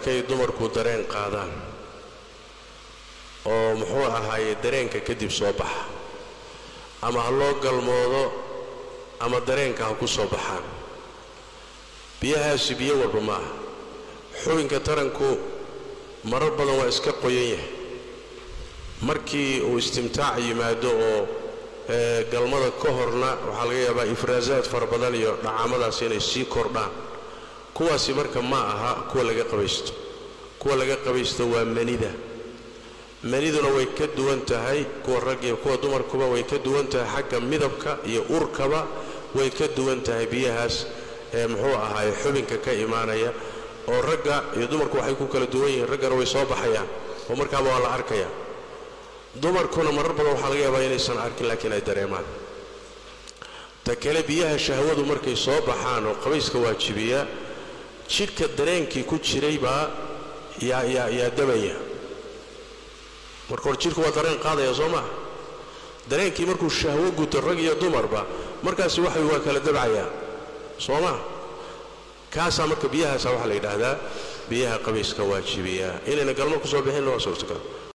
markay dumarku dareen qaadaan oo muxuu ahaaye dareenka kadib soo baxa ama ha loo galmoodo ama dareenka ha ku soo baxaan biyahaasi biyo walba ma aha xubinka taranku marar badan waa iska qoyan yahay markii uu istimtaac yimaado oo galmada ka horna waxaa laga yaabaa ifraasaad fara badan iyo dhacaamadaas inay sii kordhaan kuwaasi marka ma aha kuwa laga qabaysto kuwa laga qabaysto waa manida maniduna way ka duwan tahay kuwa rag iyo kuwa dumarkuba way ka duwan tahay xagga midabka iyo urkaba way ka duwan tahay biyahaas ee muxuu ahaaye xubinka ka imaanaya oo ragga iyo dumarku waxay ku kala duwan yihiin raggana way soo baxayaan oo markaaba waa la arkaya dumarkuna marar badan waxaa laga yaabaa inaysan arkin laakiin ay dareemaan ta kale biyaha shahwadu markay soo baxaan oo qabayska waajibiya jidhka dareenkii ku jiray baa yaa yaa yaa dabaya marka hore jidhku waa dareen qaadaya soo maha dareenkii markuu shahwo guto rag iyo dumarba markaasi waxay waa kala dabcayaa soo maha kaasaa marka biyahaasa waxaa la yidhaahdaa biyaha qabayska waajibiya inayna galmo ku soo bixinna waa suurtagal